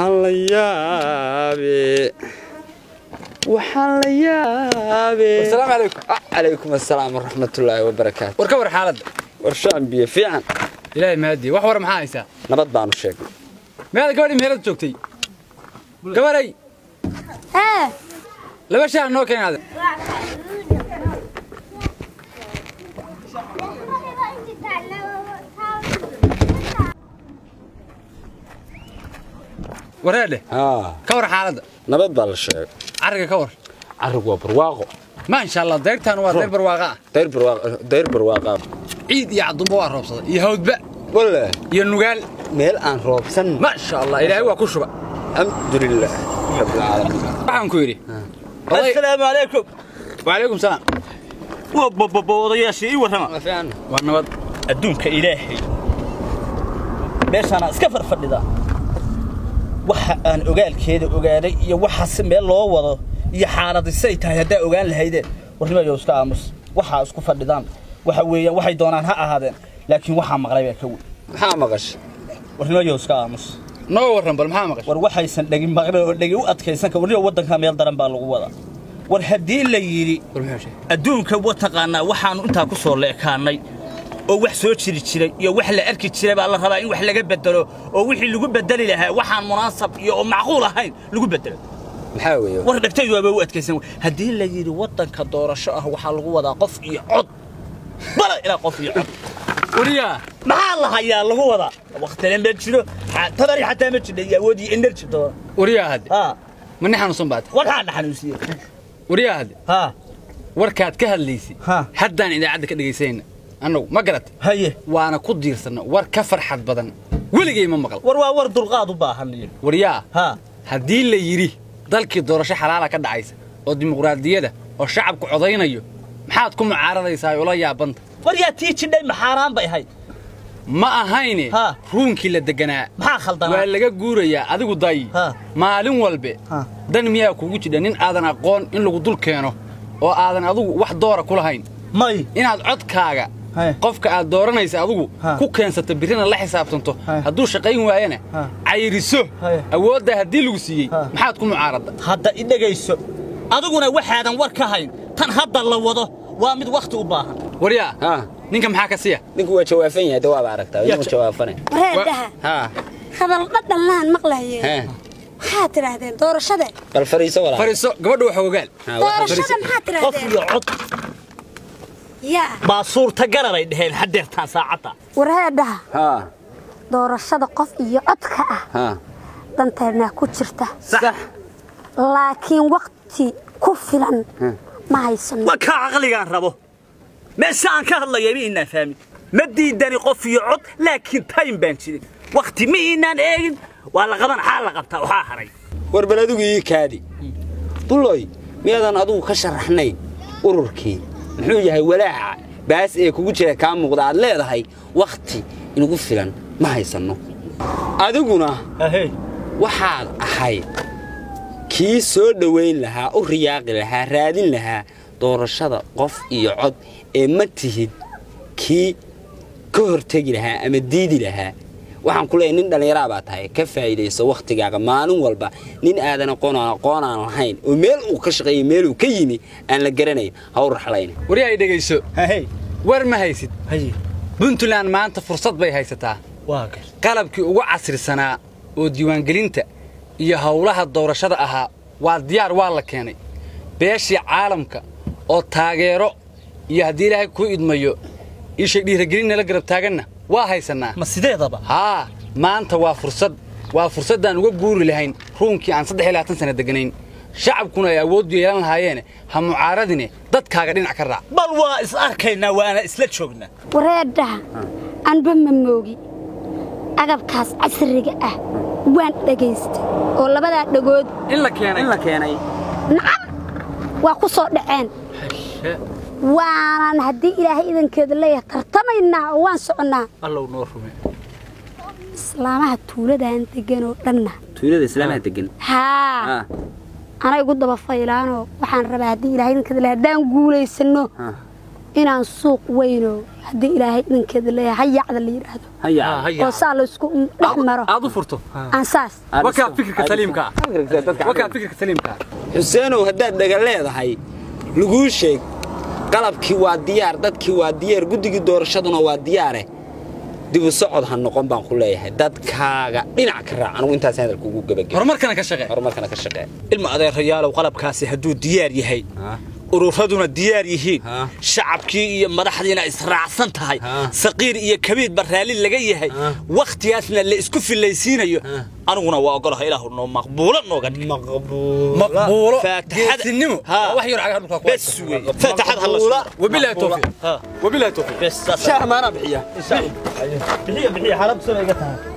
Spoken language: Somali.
waxaan la yaabe waxaan la yaabe asalaamu calaykum Ah, calaykum assalaam waraxmatullaahi wabarakaatu war ka war xaaladda warshaan biyo fiican ilaahay mahadiye wax war maxaa haysaa nabad baanu sheegnay meeda gabadhii meelada joogtay gabaray ee laba shaah noo keenaade wareedhe haa ka war xaaladda nabad baa la sheegay carriga ka war carrig waa barwaaqo ma insha allah deyrtaan waa deyr barwaaqa ah dayr barwaaqo dayr barwaaqa ciid iyo cadumba waa roobsaday iyo hawdba walle iyo nugaal meel aan roobsan ma sha allah ilaahay waa ku shuba alxamdulilah rabbilcaalamiin waxaan ku yidhi oday asalaamu calaykum wacalaykum salaam waa bababa odayaashii ii warrama waa fiican waa nabad adduunka ilaahay meeshaana iska farfadhidaa waxa aan ogaalkeeda ogaaday iyo waxaase meel loo wado iyo xaaladisay tahay haddaa ogaan lahaydeen warnimayo iska aamus waxaa isku fadhidaan waxa weeyaan waxay doonaan ha ahaadeen laakiin waxaa maqlay baa ka weyn maxaa maqasha warnimayo iska aamus noo warran bal maxaa maqashay war waxaysan dhegin maqlin oo dhegi u adkaysan ka warniyo waddanka meel daran baa lagu wadaa war haddii la yidhi war muxuu sheegay adduunka wa taqaanaa waxaannu intaa ku soo leekaannay oo wax soo jiri jiray iyo wax la arki jiray baa la rabaa in wax laga bedelo oo wixii lagu bedeli lahaa waxaan munaasab iyo oo macquul ahayn lagu bedelo maxaa weeye war dhegtaydu waaba u adkaysan wey. haddii la yidhi waddanka doorasho ah waxaa lagu wadaa qof iyo cod bala ilaa qof iyo cod wariyaa maxaa la hayaa lagu wadaa waktina ma jiro xa- tabari xataa ma jidha iyo awood iyo energy doona wariyaa hadde ha ma nin xanuunsan baata waxaa dhaxanuusiye wariyaa hadde ha warkaad ka hadlaysay Ha. haddaan idaacadda ka dhegaysanayna annagu ma garat haye waana ku diirsanna war ka farxad badan weligay ma maqal war waa war dulqaad u baahan iyo waryaa ha haddii la yidhi dalkii doorasho xalaala ka dhacaysa oo dimuqraadiyada oo shacabku codaynayo maxaad ku mucaaradaysaa ula yaabanta war yaa tii jidhay maxaaraan bay ahayd ma ahayne Ha. ruunkii la deganaa maxaa khaldanaa waa laga guurayaa adigu day Ha. maalin walbe Ha. dan miyaa kugu jidha nin aadan aqoon in lagu dul keeno oo aadan adigu wax doora ku lahayn may inaad codkaaga Haye. qofka aad dooranaysa adigu Ha. ku keensato birrina la xisaabtanto Haye. hadduu shaqayn waayana Ha. cayriso Haye. awooddaa haddii lagu siiyey Ha. maxaad ku mucaaradda hadda i dhegayso adiguna waxaadan war ka hayn tan hadda la wado waa mid wakhti u baahan waryaa haa ninka maxaa ka siya ninku waa jawaafan yahay de waaba aragtaa Yaa inuu ja- jawaafane wareedaha haa hadal dhadhanlaan maqlaye haa maxaad tidhaahdeen doorashada bal fariiso walaa fariiso gabadha waxa ogaal Haa, waxa doorashada maxaad qof tidhaahdeen iyo cod yaa baa suurtagala bay dheheen haddeertaan saacadda wareedhaha haa doorashada qof iyo codka ah haa danteennaa ku jirta sax laakiin wakti ku filan ma haysano waa kaa caqligaan rabo meesha aan ka hadlayay ma inaan fahmin ma diidani qof iyo cod laakiin time baan jirin wakhti ma inaan eegin waa la qaban xaa la qabtaa waxaa haray war bal adigu ii kaadi buloy miyaadan adigu ka sharaxnayn ururkii muxuu yahay walaaca baas ee kugu jira kaa muuqda aad leedahay wakhti inugu filan ma haysanno adiguna ahey waxaad ahayd kii soo dhowayn lahaa u riyaaqi lahaa raadin lahaa doorashada qof iyo cod ee ma tihid kii ka hortegi lahaa ama diidi lahaa waxaan ku leeyahay nin dhallinyaraa baa tahay ka faa'iidayso wakhtigaaga maalin walba nin aadan aqoon aan aqoon aan lahayn oo meel uu ka shaqeeyey meel uu ka yimi aan la garanayn ha u raxlayn waryaa ay dhegayso ahey war ma haysid haye puntland maanta fursad bay haysataa waa gal qalabkii ugu casrisanaa oo diiwaangelinta iyo howlaha doorashada ahaa waa diyaar waa la keenay beeshii caalamka oo taageero iyo haddii ilaahay kuu idmayo ishay dhiiragelin nala garab taaganna waa haysannaa ma sideedaba haa maanta waa fursad waa fursaddaan uga guuri lahayn ruunkii aan saddex iyo labaatan sana deganayn shacabkuna ay awooddu yeelan lahaayeene ha mucaaradine dadkaaga dhinac ka raac bal waa is arkaynaa waana isla joognaa wareedhaha anba ma moogi agabkaas casriga ah waan dhagaystay oo labadaa dhagood in la keenay la keenay nacam waa ku soo dhaceen waanan haddii ilaahay idankeeda leeyahay tartamaynaa oo waan soconnaa allow noo rume islaamaha tuuladaan degan oo dhanna tuulada islaamaha degan haa anay igu daba faylaanoo waxaan rabaa haddii ilaahay idankeeda leeyahay haddaan guulaysanno inaan suuq weyno haddii ilaahay idinkeeda leeyahay hayacda la yidhaahdo haya oo saa laysku dhex maro aad u furto aan saas wakaa fikirka saliimka ah wakaa fikirka saliimka ah xuseenow haddaad dhaga leedahay laguu sheeg qalabkii waa diyaar dadkii waa diyaar guddigii doorashaduna waa diyaare dibu socod ha noqon baan ku leeyahay dadkaaga dhinac ka raac anugu intaas hadalka ugu gebageba horumarkana ka shaqee horumarkana ka shaqee ilma adeerayaalow qalabkaasi hadduu diyaar yahay ururaduna diyaar yihiin Ha. shacabkii iyo madaxdiina israacsan tahay Ha. saqiir iyo kabiidba raalli laga yahay Ha. wakhtigaasna la isku filaysiinayo aniguna waa ogolaha ilaahu noo maqbuulo nooga dhig maqbuulo faataxada geesinimo Ha. waa wax yar cagaha dhulka ku bes wey faataxad ha la suuro wabilahi tawfiiq Ha. wabilahi tawfiiq bes saas shaah maana bixiya bixiya bixiya xaalad soo iga tahay